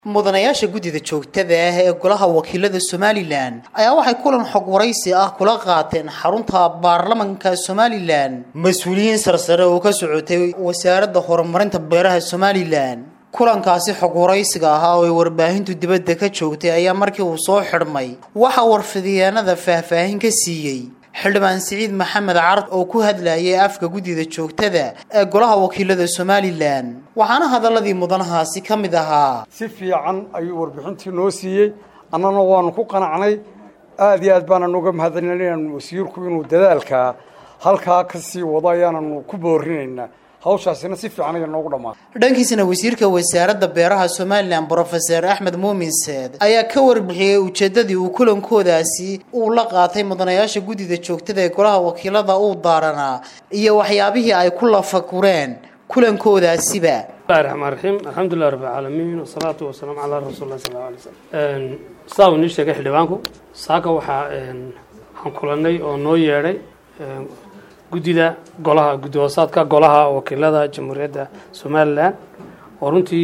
mudanayaasha guddida joogtada ah ee golaha wakiilada somalilan ayaa waxay kulan xog waraysi ah kula qaateen xarunta baarlamanka somalilan mas-uuliyiin sarsare oo ka socotay wasaaradda horumarinta beeraha somalilan kulankaasi xog waraysiga ahaa oo ay warbaahintu dibadda ka joogtay ayaa markii uu soo xidhmay waxaa warfidyaanada faahfaahin ka siiyey xildhibaan siciid maxamed card oo ku hadlayay afka guddida joogtada ee golaha wakiilada somalilan waxaana hadaladii mudanahaasi ka mid ahaa si fiican ayuu warbixintii noo siiyey annana waanu ku qanacnay aada iyo aad baanaan uga mahadcelinaynaan wasiirku inuu dadaalkaa halkaa ka sii wado ayaananu ku boorinaynaa hawshaasina si fiican aya noogu dhammaatay dhankiisana wasiirka wasaaradda beeraha somalilan brofeser axmed muumin seed ayaa ka warbixiyey ujeedadii uu kulankoodaasi uu la qaatay mudanayaasha guddida joogtada ee golaha wakiilada uu daaranaa iyo waxyaabihii ay ku lafakureen kulankodaasiba bismillahi raxmaan raxiim alxamdulilah rabbi alcaalamiin wasalaatu wasalaamu calaa rasuuli lah sal alla alay slam sidaa uu nii sheegay xildhibaanku saaka waxaa waxaan kulannay oo noo yeedhay guddida golaha guddi hoosaadka golaha wakiilada jamhuuriyadda somalilan oo runtii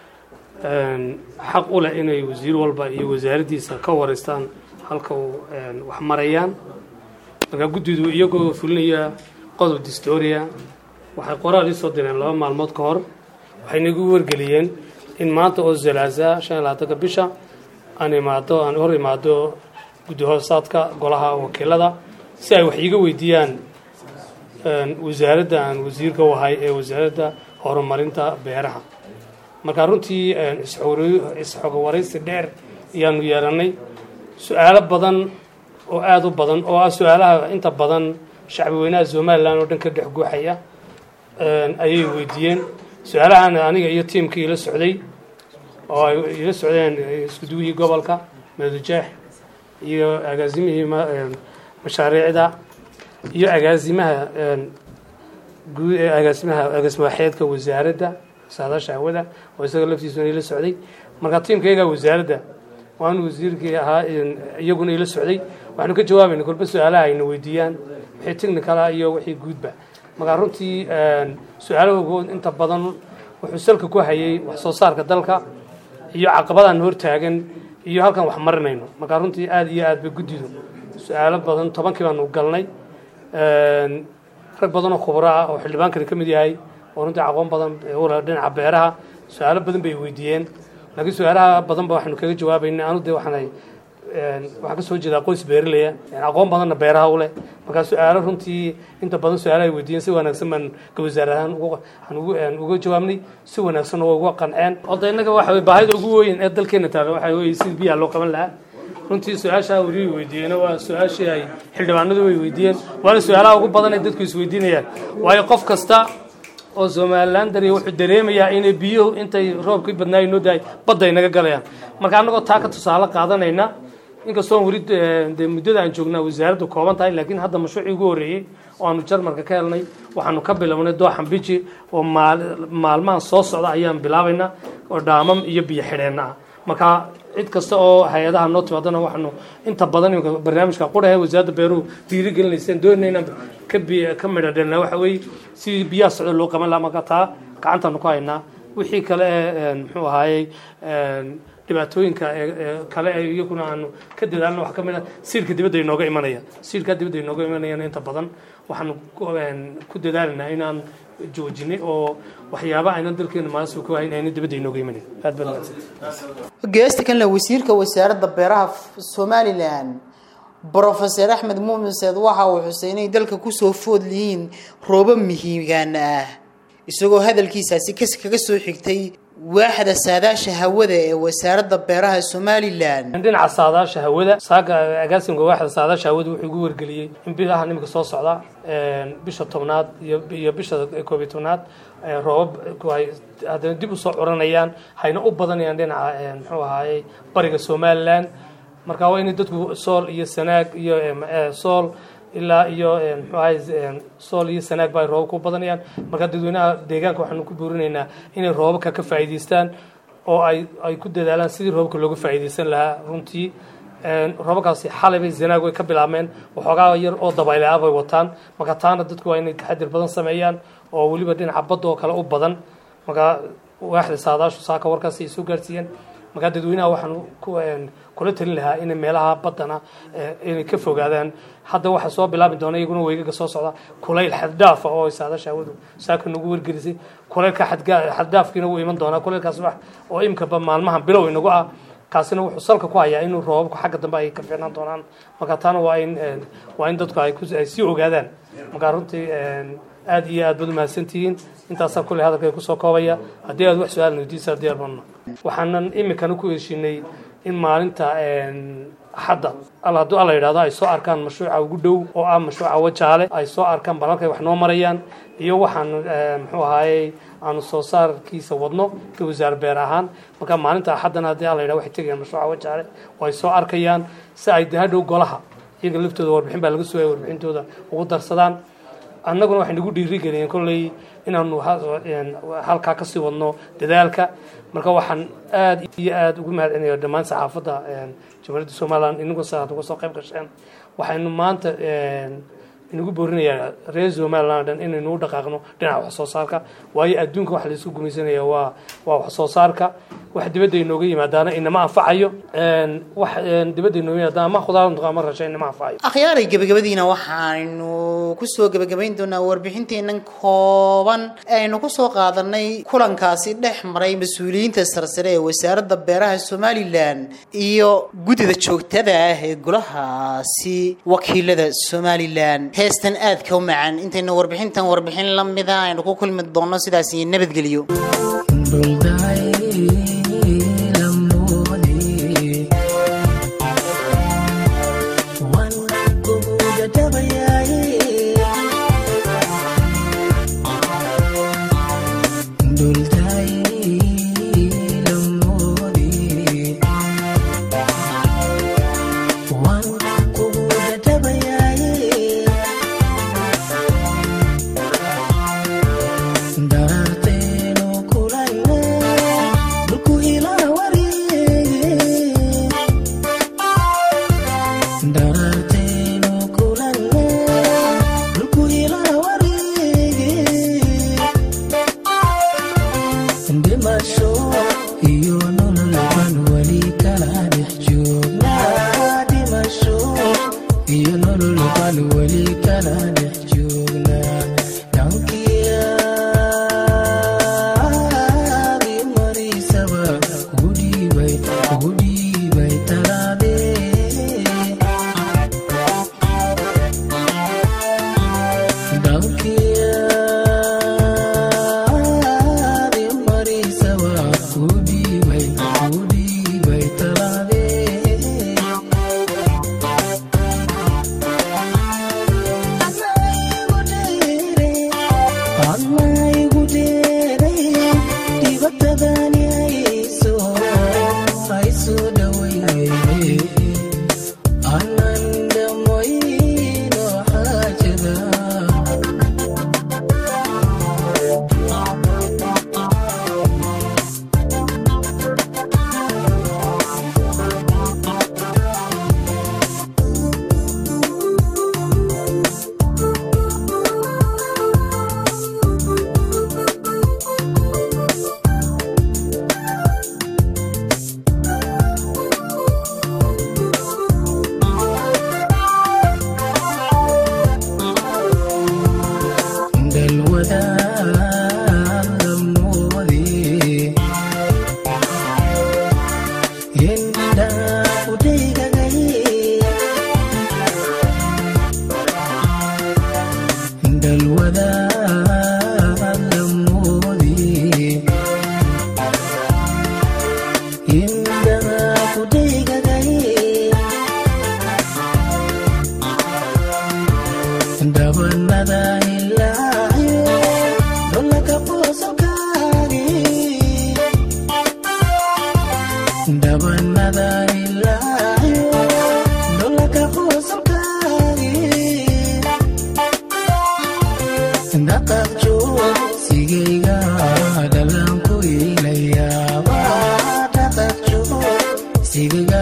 xaq u leh inay wasiir walba iyo wasaaraddiisa ka wareystaan halka uu wax marayaan markaa guddidu iyagoo fulinaya qodob distoria waxay qoraal ii soo direen laba maalmood ka hor waxay nagu wargeliyeen in maanta oo zalaasa shan iyo labaatanka bisha aan imaado aan hor imaado guddi hoosaadka golaha wakiilada si ay wax iiga weydiiyaan wasaaradda aan wasiirka u ahay ee wasaaradda horumarinta beeraha markaa runtii isxoga waraysi dheer ayaanu yeelannay su-aalo badan oo aada u badan oo ah su-aalaha inta badan shacbi weynaha somalilan oo dhan ka dhex guuxaya ayay weydiiyeen su-aalahan aniga iyo tiimkii ila socday oo ay ila socdeen iskuduwihii gobolka meedujeex iyo agaasimihii mashaariicda iyo agaasimaha guud ee agaasimaha agaasimawaxeedka wasaaradda saadaasha hawada oo isaga laftiisuna ila socday markaa tiimkayga wasaaradda waanu wasiirkii ahaa iyaguna ila socday waxaanu ka jawaabayna kolba su-aalaha ayna weydiiyaan wixii technicala iyo wixii guudba markaa runtii su-aalahogood inta badan wuxuu salka ku hayay wax soo saarka dalka iyo caqabadaan hortaagan iyo halkan wax marinayno markaa runtii aada iyo aad bay guddidu su-aalo badan tobankii baanu galnay rag badan oo khubro ah oo xildhibaankani ka mid yahay oo runtii aqoon badan ula dhinaca beeraha su-aalo badan bay weydiiyeen laakiin su-aalaha badanba waxaanu kaga jawaabayna anu de waxaanay waxaan ka soo jeedaa qoys beeraleya aqoon badanna beeraha u leh markaa su-aalo runtii inta badan su-aalaha ay weydiiyeen si wanaagsan baan ka wasaar ahaan waxaan uga jawaabnay si wanaagsanna waa uga qanceen odda innaga waxa baahida ugu weyn ee dalkeena taala waxa weye sida biyaha loo qaban lahaa runtii su-aashaa weli weydiiyeen waa su-aashii ay xildhibaanadu way weydiiyeen waana su-aalaha ugu badan ay dadku isweydiinayaan waayo qof kasta oo somalilan dariya wuxuu dareemayaa inay biyuhu intay roobkii badnaayo noo dahay badda ay naga galayaan marka annagoo taa ka tusaale qaadanayna inkastoon weli dee muddada aan joognaa wasaaraddu kooban tahay laakiin hadda mashruucii ugu horreeyey oo aanu jarmalka ka helnay waxaanu ka bilownay dooxan biji oo maalmahan soo socda ayaan bilaabaynaa oo dhaamam iyo biyo xidheenna ah marka cid kasta oo hay-adaha noo timaadana waxaanu inta badan imika barnaamijka qurahe wasaaradda beeruhu dhiirigelinayseen doonayna inaan ka bi ka midhadhelna waxa weeye si biyaha socda loo qaban laha marka taa gacantaanu ku haynaa wixii kale ee muxuu ahaayey dhibaatooyinka kale ee iyaguna aanu ka dadaalna wax ka mid a siirka dibadda inooga imanaya siirka dibadda inooga imanayana inta badan waxaanu ku dadaalaynaa inaan joojinay oo waxyaaba aynan dalkeena maasuul ku hayn ayna dibadda inooga imanin aad baad mahadsantahay geesta kanle wasiirka wasaaradda beeraha somalilan brofeser axmed muumin seed waxa uu xusay inay dalka kusoo food lihiin roobo mihigaan ah isagoo hadalkiisaasi kaga soo xigtay waaxda saadaasha hawada ee wasaaradda beeraha somalilan dhinaca saadaasha hawada saaga agaasimka waaxda saadaasha hawada wuxuu igu wargeliyey in bilaha nimika soo socda bisha tobnaad iyo bisha koob iyo tobnaad roobab ay haddana dib usoo curanayaan hayna u badanayaan dhinaca muxuu ahaayey bariga somalilan marka waa inay dadku sool iyo sanaag iyo sool ilaa iyo muxuu ahay sool iyo sanaag ba ay roobab ku badanayaan marka dadweynaha deegaanka waxaanu ku buurinaynaa inay roobabka ka faa'iidaystaan oo ay ay ku dadaalaan sidii roobabka looga faa'iidaysan lahaa runtii roobabkaasi xalay bay zanaag way ka bilaabmeen waxoogaa yar oo dabayle ah bay wataan marka taana dadku waa inay taxadir badan sameeyaan oo weliba dhinaca badda oo kale u badan marka waaxda saadaashu saaka warkaasi ay soo gaarsiiyeen markaa dadweynaha waxaan kula talin lahaa inay meelaha baddana inay ka fogaadaan hadda waxaa soo bilaabi doona iyaguna weygaga soo socda kulayl xaddaafa oo saadasha hawadu saaka nagu wargelisay kulaylka xaddaafkiina wuu iman doonaa kulaylkaas wax oo imkaba maalmahan bilow inagu ah kaasina wuxuu salka ku hayaa inuu roobabku xagga dambe ay ka fiicnaan doonaan marka taana waa in waa in dadku ay sii ogaadaan markaa runtii aada iyo aad baad umahadsantihiin intaasaa kulley hadalkay kusoo koobaya haddii aad wax su-aal weydiisa diyaar banno waxaanan iminkana ku heshinay in maalinta axadda al hadduu alla yidhahdo ay soo arkaan mashruuca ugu dhow oo ah mashruuca wajaale ay soo arkaan bal halkay wax noo marayaan iyo waxaan muxuu ahaayey aanu soo saarkiisa wadno ka wasaar beer ahaan marka maalinta axaddana haddii alla yidhahdo waxay tegayaan mashruuca wajaale oo ay soo arkayaan si ay dahadhow golaha iyaga laftooda warbixin baa laga sugaya warbixintooda ugu darsadaan annaguna waxay nagu dhiiri geliyeen kolley inaanu halkaa kasii wadno dadaalka marka waxaan aada iyo aada ugu mahad celinaya dhammaan saxaafadda jamhuuriyadda somalilan inagu sa uga soo qayb gasheen waxaynu maanta inagu boorinayaa reer somalilan dhan inaynu u dhaqaaqno dhinaca wax soo saarka waayo adduunka wax laisku gumaysanaya waa waa wax soo saarka wax dibadda inooga yimaadaana inama anfacayo wax dibadda inooga yimaadaana ama khudaar noqo ama rasha inama anfacayo akhyaaray gebagabadiina waxaanu kusoo gebagabayn doonaa warbixinteenan kooban aynu kusoo qaadanay kulankaasi dhex maray mas-uuliyiinta sarsare ee wasaaradda beeraha somalilan iyo guddida joogtada ah ee golahaasi wakiilada somalilan heestan aadka u macaan intaynu warbixintan warbixin la mida aynu ku kulmi doonno sidaas iyo nabadgelyo Sigiga